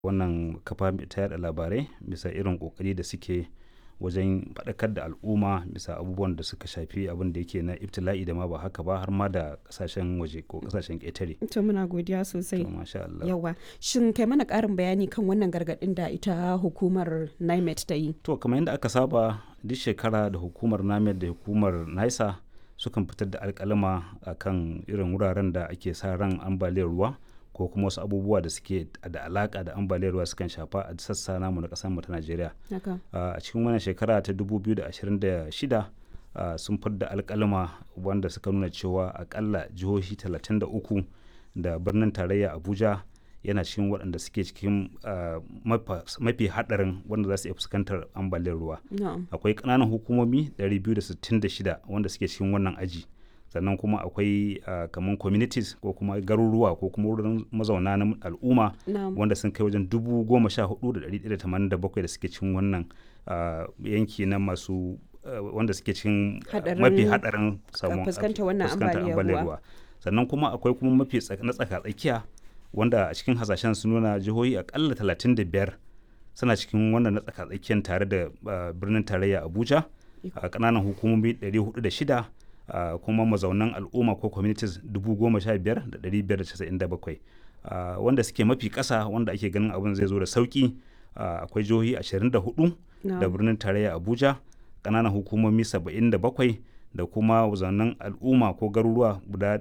wannan kafa ta yada labarai bisa irin kokari da suke wajen faɗakar da al'umma bisa abubuwan da suka shafi abin da yake na ibtila'i da ma ba haka ba har ma da kasashen waje ko kasashen ƙetare. To muna godiya sosai. To masha Allah. Yawa. Shin kai mana ƙarin bayani kan wannan gargaɗin da ita hukumar NIMET ta yi? To kamar yadda aka saba duk shekara da hukumar NIMET da hukumar NISA sukan fitar da alƙalama akan irin wuraren da ake sa ran ambaliyar ruwa ko kuma wasu abubuwa da suke da alaka da ambaliyar ruwa sukan shafa a sassa namu na kasar mu ta Najeriya. A cikin wannan shekara ta 2026 sun fidda alkalma wanda suka nuna cewa akalla jihohi 33 da birnin tarayya Abuja yana cikin waɗanda suke cikin mafi haɗarin wanda za su iya fuskantar ambaliyar ruwa. Akwai ƙananan hukumomi 266 wanda suke cikin wannan aji. sannan kuma akwai uh, kamar communities ko kuma garuruwa ko kuma wurin mazauna na al'umma no. wanda sun kai wajen dubu goma sha hudu da ɗari da tamanin da bakwai da suke cikin wannan uh, yanki na masu uh, wanda suke cikin mafi haɗarin samun fuskantar wannan ambaliyar ruwa sannan kuma akwai kuma mafi na tsaka tsakiya wanda a cikin hasashen sun nuna jihohi akalla talatin da biyar suna cikin wannan na tsaka tsakiyar tare da birnin tarayya abuja a ƙananan hukumomi 406 Uh, kuma mazaunan al'umma ko communities 15,597 uh, wanda suke mafi ƙasa wanda ake ganin abin zai zo da sauƙi uh, akwai jihohi 24 no. da birnin tarayya abuja ƙananan hukumomi 77 da kuma mazaunan al'umma ko garuruwa guda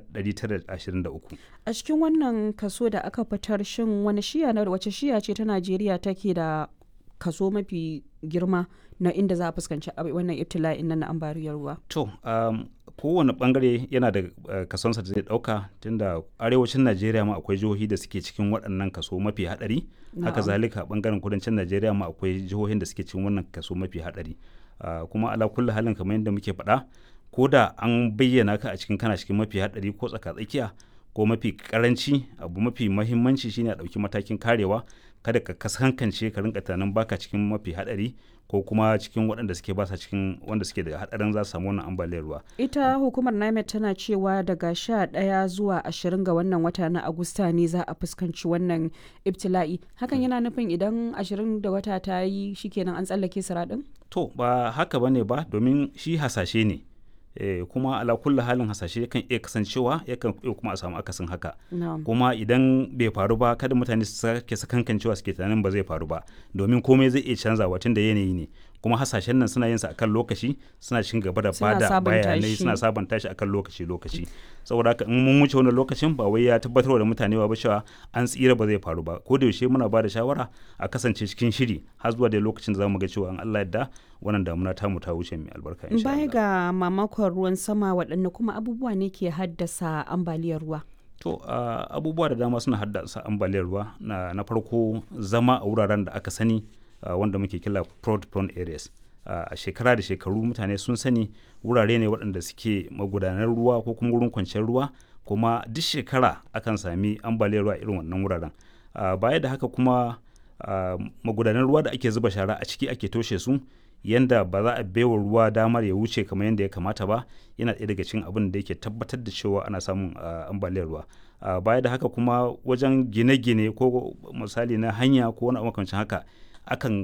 923 a cikin wannan kaso da aka fitar shin wani shiya na wace shiya ce ta najeriya take da kaso mafi girma na inda za a fuskanci wannan ibtila'in nan na ambaliyar ruwa to um, kowane bangare yana da uh, kasonsa da zai dauka tunda arewacin najeriya ma akwai jihohi da suke cikin waɗannan kaso mafi hadari no. haka zalika bangaren kudancin najeriya ma akwai jihohin da suke cikin wannan kaso mafi hadari uh, kuma ala kulli halin kamar yadda muke faɗa ko da an bayyana ka a cikin kana cikin mafi hadari ko tsaka-tsakiya ko mafi karanci abu mafi mahimmanci shine a ɗauki matakin karewa kada ka kasankance ka rinka tunanin baka cikin mafi hadari ko kuma cikin waɗanda suke basa cikin wanda suke da hadarin za su samu wannan ambaliyar ruwa. Ita hukumar NIMET tana cewa daga sha ɗaya zuwa ashirin ga wannan wata na Agusta ne za a fuskanci wannan ibtila'i. Hakan yana nufin idan ashirin da wata ta yi shikenan an tsallake siraɗin? To ba haka bane ba domin shi hasashe ne. Eh, kuma ala kulli halin hasashe yakan iya kasancewa yakan iya kuma a samu akasin haka no. kuma idan bai faru ba kada mutane su sake sakankancewa suke tunanin ba zai faru ba domin komai zai iya canzawa tun da yanayi ne kuma hasashen nan suna yin sa akan lokaci suna cikin gaba da bada bayanai suna sabanta shi akan lokaci lokaci saboda haka in mun wuce wannan lokacin ba wai ya tabbatar da mutane ba cewa an tsira ba zai faru ba ko da yaushe muna ba da shawara a kasance cikin shiri har zuwa da lokacin da zamu ga cewa an Allah yadda wannan damuna tamu ta wuce mai albarka insha Baya ga mamakon ruwan sama waɗanne kuma abubuwa ne ke haddasa ambaliyar ruwa? To uh, abubuwa da dama suna haddasa ambaliyar ruwa na, na farko zama a wuraren da aka sani uh, wanda muke kila fraud prone areas. a uh, shekara da shekaru mutane sun sani wurare ne waɗanda suke magudanar ruwa ko kuma wurin kwanciyar ruwa kuma duk shekara akan sami ambaliyar ruwa irin wannan wuraren uh, baya da haka kuma uh, magudanar ruwa da ake zuba shara a ciki ake toshe su yanda ba za a baiwa ruwa damar ya wuce kamar yadda ya kamata ba yana ɗaya daga cikin abin da yake tabbatar da cewa ana samun ambaliyar ruwa baya da haka kuma wajen gine-gine ko misali na hanya ko wani makamancin haka akan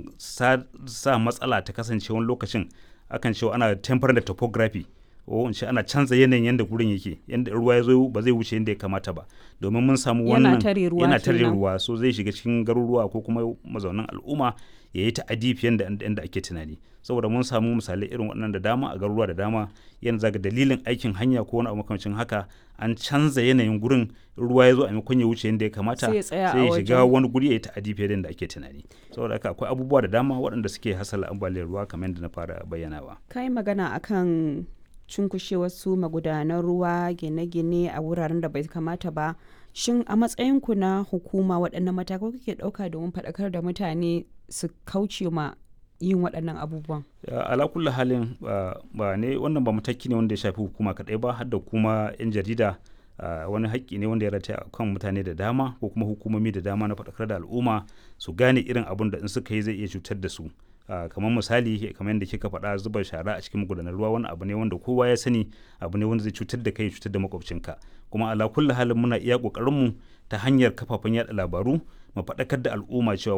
sa, matsala ta kasance wani lokacin akan cewa ana temporary da topography ko in ce ana canza yanayin yadda gurin yake yadda ruwa ya zo ba zai wuce yadda ya kamata ba domin mun samu wannan yana tare ruwa so zai shiga cikin garuruwa ko kuma mazaunan al'umma ya yi ta'adi fiye da yadda ake tunani saboda mun samu misalai irin waɗannan da dama a garuruwa da dama yanzu zaga dalilin aikin hanya ko wani abu makamancin haka an canza yanayin gurin ruwa ya zo a maimakon ya wuce yadda ya kamata sai ya shiga wani guri ya yi ta'adi fiye da yadda ake tunani saboda haka akwai abubuwa da dama waɗanda suke hasala ambaliyar ruwa kamar yadda na fara bayyanawa kai magana akan cunkushe wasu magudanan ruwa gine-gine a wuraren da bai kamata ba shin a matsayinku na hukuma waɗannan matakai kuke ɗauka domin faɗakar da mutane su kauce ma yin waɗannan abubuwan ala kulli halin ba ne wannan ba mataki ne wanda ya shafi hukuma kaɗai ba har da kuma 'yan jarida wani haƙƙi ne wanda ya rataya kan mutane da dama ko kuma hukumomi da dama na faɗakar da al'umma su gane irin abun da in suka yi zai iya cutar da su Uh, kamar misali kamar yadda kika faɗa zuba shara a cikin magudanar ruwa wani abu ne wanda kowa ya sani abu ne wanda zai cutar da kai cutar da makwabcinka kuma ala kulli halin muna iya ƙoƙarinmu ta hanyar kafafen yada labaru mu faɗakar da al'umma cewa